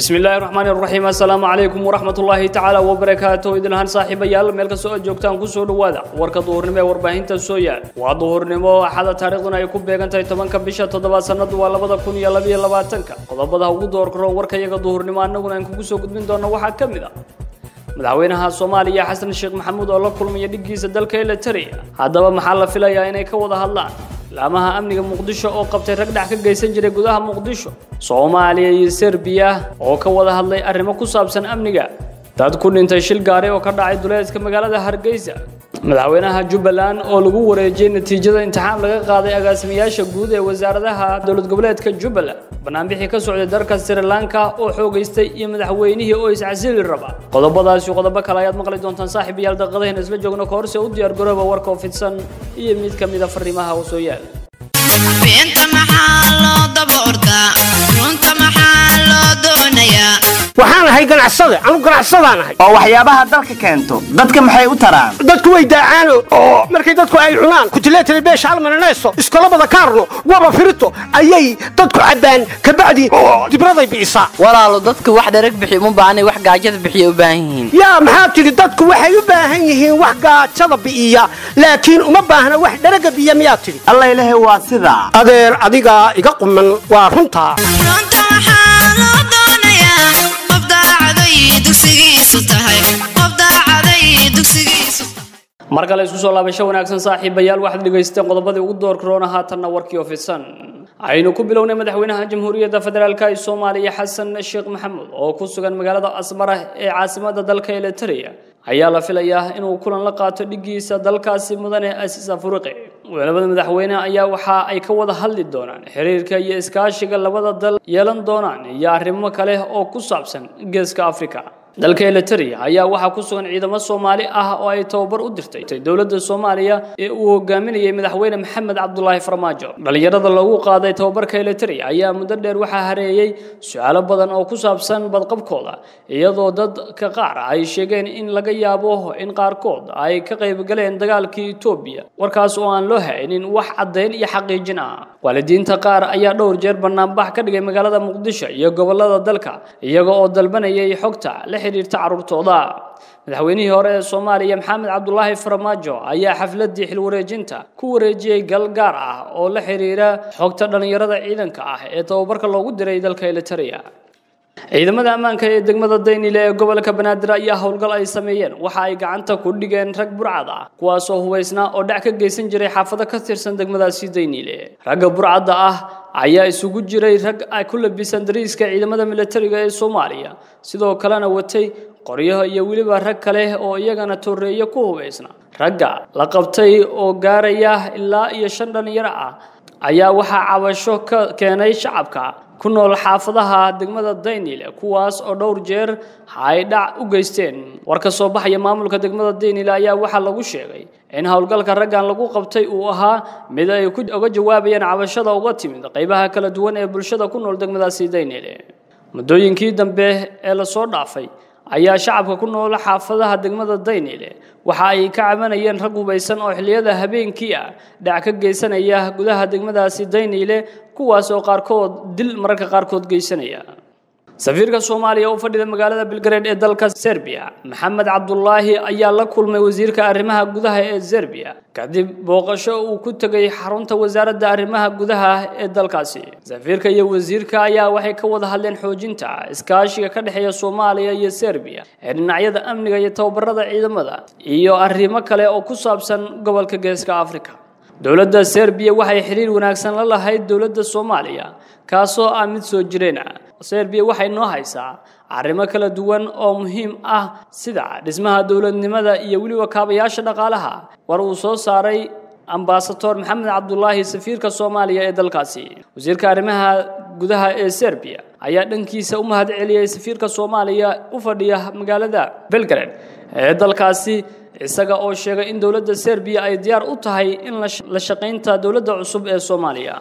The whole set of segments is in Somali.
bismi illaahi raxmaan iraxiim assalaamu calaykum waraxmatullaahi tacaala wabarakaatu idinlahaan saaxiibayaal meel kastoo aad joogtaan kusoo dhowaada warka duhurnimo ee warbaahinta soo yaal waa duhurnimo axada taariikhduna ay ku beegan tahay tobanka bisha toddobaad sannadu waa labada kun iyo labiyo labaatanka qodobada ugu doorkaroon warkayaga duhurnimo annaguna aan kugu soo gudbin doonno waxaa ka mid ah madaxweynaha soomaaliya xasan sheekh maxamuud oo la kulmaya dhiggiisa dalka elitaria haddaba maxaa la filayaa inay ka wada hadlaan laamaha amniga muqdisho oo qabtay rag dhac ka geysan jiray gudaha muqdisho soomaaliya iyo serbiya oo ka wada hadlay arrimo ku saabsan amniga dad ku dhintay shil gaari oo ka dhacay duleedka magaalada hargeysa madaxweynaha jubbaland oo lagu wareejiyey natiijada imtixaan laga qaaday agaasimayaasha guud ee wasaaradaha dowlad goboleedka jubbaland banaanbixii ka socday dalka sri lanka oo xoogaystay iyo madaxweynihii oo iscasili raba qodobadaasi qodobo kale ayaad maqli doontaan saaxiibayaal daqiiqadaheena isla joogno ka horse u diyaar garooba warka oo fidsan iyo mid ka mid a fariimaha oo soo yaal beenta maxaa loo daba ordaa runta maxaa loo doonayaa waxaan ahay ganacsade anu ganacsadaan ahay oo waxyaabaha dalka keento dadka maxay u taraan dadku way daacaano oo markay dadku ay cunaan kutileetale beesha almananeeso iskolabada kaarno waba firito ayay dadku cabbaan kabacdi dibraday bi'isaa walaalo dadku wax dharag bixi uma baahnay wax gaajada bixiya u baahan yihiin yaa maxaa tidhi dadku waxay u baahan yihiin wax gaajada bi'iya laakiin uma baahna wax dharaga biya miyaa tidhi alla ilahay waa sidaa adeer adigaa iga quman waa runtaa runta maxaa loo doonayaa qof daacaday dugsigiisu tahay qof daacaday dugsigiisu tahay mar kale isku soo laabasho wanaagsan saaxiibayaal waxaad dhegaysteen qodobadii ugu door karoona haatanna warkii oo fidsan aynu ku bilownay madaxweynaha jamhuuriyadda federaalka ee soomaaliya xasan sheekh maxamuud oo ku sugan magaalada asmara ee caasimadda dalka elitaria ayaa la filayaa inuu kulan la qaato dhiggiisa dalkaasi mudane asiis afuriqi labada madaxweyne ayaa waxa ay ka wada hadli doonaan xiriirka iyo iskaashiga labada dal yeelan doonaan iyo arrimo kale oo ku saabsan geeska afrika dalka elitaria ayaa waxaa ku sugan ciidamo soomaali ah oo ay tababar u dirtay dowladda soomaaliya ee uu hogaaminayay madaxweyne maxamed cabdulaahi farmaajo dhallinyarada loogu qaaday tababarka elitaria ayaa muddo dheer waxaa hareeyey su-aalo badan oo ku saabsan badqabkooda iyadoo dadka qaar ay sheegeen in laga yaabo in qaarkood ay ka qaybgaleen dagaalkii etoobiya warkaas oo aan loo haynin wax caddayn iyo xaqiijin ah waalidiinta qaar ayaa dhowr jeer banaanbax ka dhigay magaalada muqdisho iyo gobolada dalka iyaga oo dalbanayay xogta la xiriirta carruurtooda madaxweynihii hore ee soomaaliya maxamed cabdulaahi farmaajo ayaa xafladii xilwareejinta ku wareejiyey gal gaar ah oo la xiriira xogta dhallinyarada ciidanka ah ee tababarka loogu diray dalka elitaria ciidamada ammaanka ee degmada daynile ee gobolka banaadir ayaa howlgal ay sameeyeen waxa ay gacanta ku dhigeen rag burcad ah kuwaasoo hubaysnaa oo dhac ka geysan jiray xaafado ka tirsan degmadaasi daynile ragga burcadda ah ayaa isugu jiray rag ay ku labisan dariiska ciidamada militariga ee soomaaliya sidoo kalena watay qoryaha iyo weliba rag kale oo iyagana torreeye ku hubaysna ragga la qabtay oo gaaraya ilaa iyo shan dhallinyaro ah ayaa waxaa cabasho ka keenay shacabka ku nool xaafadaha degmada daynile kuwaas oo dhowr jeer ay dhac u geysteen war ka soo baxaya maamulka degmada daynile ayaa waxaa lagu sheegay in howlgalka raggan lagu qabtay uu ahaa mid ay uga jawaabayeen cabashada uga timid qaybaha kala duwan ee bulshada ku nool degmadaasi daynile muddooyinkii dambe ee lasoo dhaafay ayaa shacabka ku nool xaafadaha degmada daynile waxa ay ka cabanayeen rag hubaysan oo xilliyada habeenkii ah dhac ka geysanaya gudaha degmadaasi daynile kuwaas oo qaarkood dil mararka qaarkood geysanaya safiirka soomaaliya u fadhida magaalada belgared ee dalka serbiya maxamed cabdulaahi ayaa la kulmay wasiirka arrimaha gudaha ee serbiya kadib booqasho uu ku tegay xarunta wasaaradda arrimaha gudaha ee dalkaasi safiirka iyo wasiirka ayaa waxay ka wada hadleen xoojinta iskaashiga ka dhexeeya soomaaliya iyo serbiya ee dhinacyada amniga iyo tababarada ciidamada iyo arrimo kale oo ku saabsan gobolka geeska afrika dowladda serbiya waxay xiriir wanaagsan la lahayd dowladda soomaaliya kaasoo ah mid soo jireen ah serbiya waxay noo haysaa arrimo kala duwan oo muhiim ah sida dhismaha dowladnimada iyo weliba kaabayaasha dhaqaalaha war uu soo saaray ambasador maxamed cabdulaahi safiirka soomaaliya ee dalkaasi wasiirka arrimaha gudaha ee serbiya ayaa dhankiisa u mahad celiyey safiirka soomaaliya u fadhiya magaalada belgrade ee dalkaasi isaga oo sheegay in dowladda serbiya ay diyaar u tahay in la shaqaynta dowladda cusub ee soomaaliya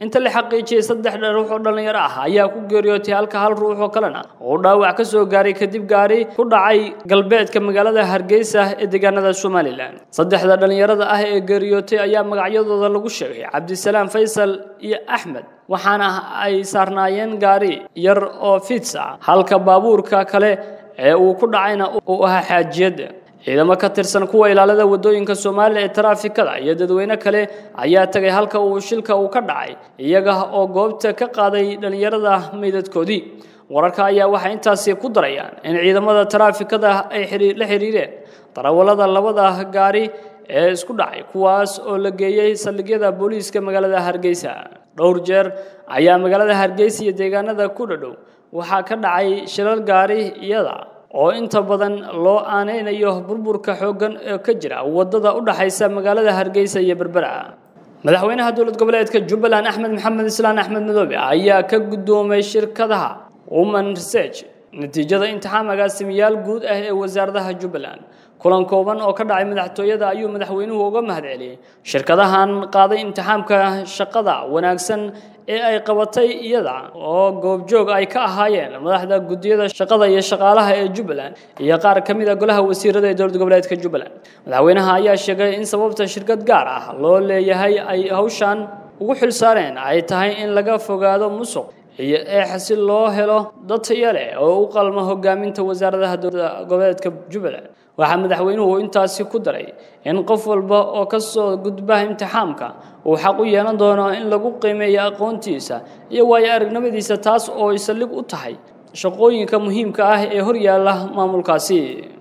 inta la xaqiijiyey saddex ruux oo dhallinyaro ah ayaa ku geeriyootay halka hal ruux oo kalena uu dhaawac ka soo gaaray kadib gaari ku dhacay galbeedka magaalada hargeysa ee deegaanada somalilan saddexda dhallinyarada ah ee geeriyootay ayaa magacyadooda lagu sheegay cabdisalaam faysal iyo axmed waxaana ay saarnaayeen gaari yar oo fits ah halka baabuurka kale ee uu ku dhacayna uu ahaa xaajiyadda ciidamo ka tirsan kuwa ilaalada wadooyinka Soomaaliya ee taraafikada iyo dadweyne kale ayaa tagay halka uu shilka uu ka dhacay iyaga oo goobta ka qaaday dhalinyarada meydadkoodii wararka ayaa waxay intaasi ku darayaan in ciidamada taraafikada ay xiriir la xiriireen darawalada labada gaari ee isku dhacay kuwaas oo la geeyay saldhigyada booliiska magaalada Hargeysa dhowr jeer ayaa magaalada Hargeysa iyo deegaanada ku dhadhow waxaa ka dhacay shilal gaari iyada oo inta badan loo aaneynayo burburka xooggan ee ka jira wadada u dhaxaysa magaalada Hargeysa iyo Berbera madaxweynaha dowlad goboleedka Jubbaland Axmed Maxamed Islaan Axmed Madoobe ayaa ka gudoomay shirkadaha Women Research natiijada imtixaanka simiyaal guud ah ee wasaaradaha Jubbaland kulan kooban oo ka dhacay madaxtooyada ayuu madaxweynuhu uga mahadceliyay shirkadahan qaaday imtixaanka shaqada wanaagsan ee ay qabatay iyada oo goobjoog ay ka ahaayeen madaxda gudiyada shaqada iyo shaqaalaha ee Jubbaland iyo qaar ka mid ah golaha wasiirada ee dowlad goboleedka Jubbaland madaxweynaha ayaa sheegay in sababta shirkad gaar ah loo leeyahay ay hawshan ugu xilsaareen ay tahay in laga fogaado musuq iyo eex si loo helo dad tayo leh oo u qalma hogaaminta wasaaradaha dowlad goboleedka Jubbaland waxaa madaxweynuhu intaasi ku daray in qof walba oo ka soo gudba imtixaamka uu xaq u yeelan doono in lagu qiimeeyo aqoontiisa iyo waayo aragnimadiisa taas oo ay saldhig u tahay shaqooyinka muhiimka ah ee hor yaalla maamulkaasi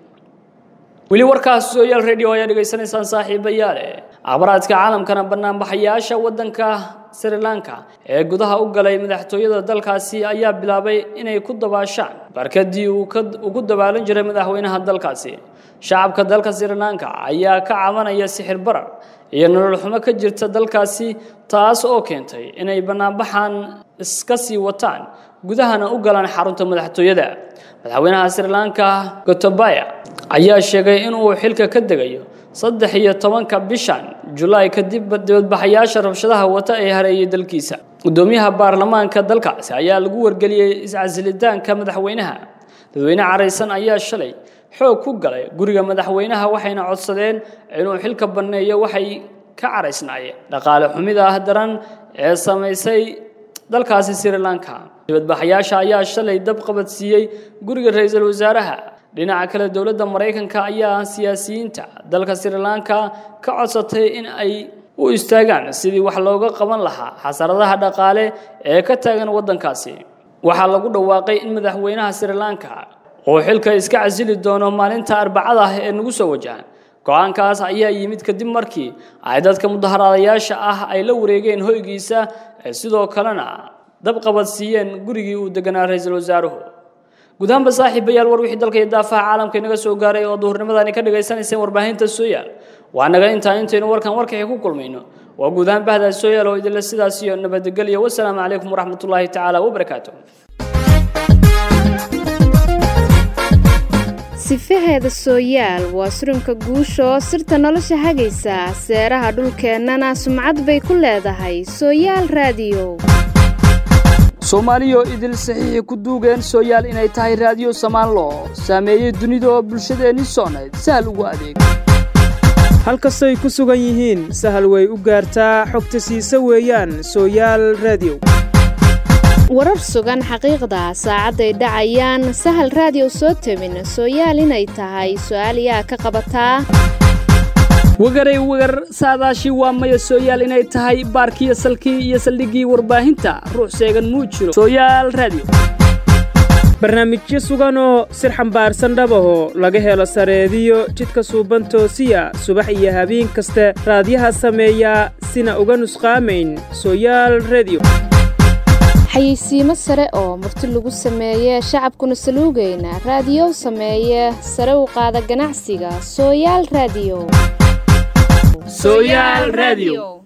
weli warkaas sooyaal radio ayaa dhegaysanaysaan saaxiibayaale akhbaraadka caalamkana banaanbaxayaasha waddanka sri lanka ee gudaha u galay madaxtooyada dalkaasi ayaa bilaabay inay ku dabaashaan barkadii uu ugu dabaalan jiray madaxweynaha dalkaasi shacabka dalka sri lanka ayaa ka cabanaya sixir barar iyo nolol xumo ka jirta dalkaasi taas oo keentay inay banaanbaxan iska sii wataan gudahana u galaan xarunta madaxtooyada madaxweynaha sri lanka gotabaya ayaa sheegay inuu xilka ka degayo saddex iyo tobanka bishan julaay kadib dibadbaxayaasha rabshadaha wata ee hareeyay dalkiisa gudoomiyaha baarlamaanka dalkaasi ayaa lagu wargeliyey iscasilitaanka madaxweynaha dadweyne caraysan ayaa shalay xoog ku galay guriga madaxweynaha waxayna codsadeen inuu xilka banneeyo waxay ka caraysnaayeen dhaqaale xumida ah daran ee samaysay dalkaasi sri lanka dibadbaxayaasha ayaa shalay dab qabadsiiyey guriga ra-iisul wasaaraha dhinaca kale dowladda maraykanka ayaa siyaasiyiinta dalka sri lanka ka codsatay in ay u istaagaan sidii wax looga qaban lahaa xasaradaha dhaqaale ee ka taagan waddankaasi waxaa lagu dhawaaqay in madaxweynaha sri lanka uu xilka iska casili doono maalinta arbacada ah ee nagu soo wajahan go-aankaas ayaa yimid kadib markii ay dadka mudaharaadayaasha ah ay la wareegeen hoygiisa sidoo kalena dab qabadsiiyeen gurigii uu deganaa ra-iisul wasaaruhu gudahanba saaxiibayaal war wixii dalka iyo daafaha caalamka inaga soo gaaray oo duhurnimadani ka dhagaysanayseen warbaahinta sooyaal waa naga intaa intaynu warkan warkaxii ku kulmayno waa guudahaan bahdaa sooyaal oo idinle sidaas iyo nabadgelyo wasalaamu calaykum waraxmatullaahi tacaala wabarakaatu sifaheeda sooyaal waa suranka guusha oo sirta nolosha hagaysa seeraha dhulkeennana sumcad bay ku leedahay sooyaal raadiyo soomaaliyo idil saxiixi ku duugeen sooyaal inay tahay raadiyo samaanlo saameeyey dunida oo bulshadeenni soonayd sahal ugu adeeg halkastay ku sugan yihiin sahal way u gaartaa xogta siisa weeyaan sooyaal raadiyo warar sugan xaqiiqda saacadday dhacayaan sahal raadiyo soo tabin sooyaal inay tahay su'aal yaa ka qabataa wagaray wagar saadaashii waa maya sooyaal inay tahay baarkiyo salkii iyo saldhiggii warbaahinta ruux seegan muu jiro sooyaal raadiyo barnaamijyo suganoo sir xambaarsan dhabahoo laga helo sareediyo jidka suuban toosiya subax iyo habeen kaste raadyaha sameeyaa sina uga nusqaamayn sooyaal rediyo xayeysiimo sare oo murti lagu sameeye shacabkuna saluugayna raadiyow sameeye sare u qaada ganacsiga sooyaal raadiyo sooyaal raadiyo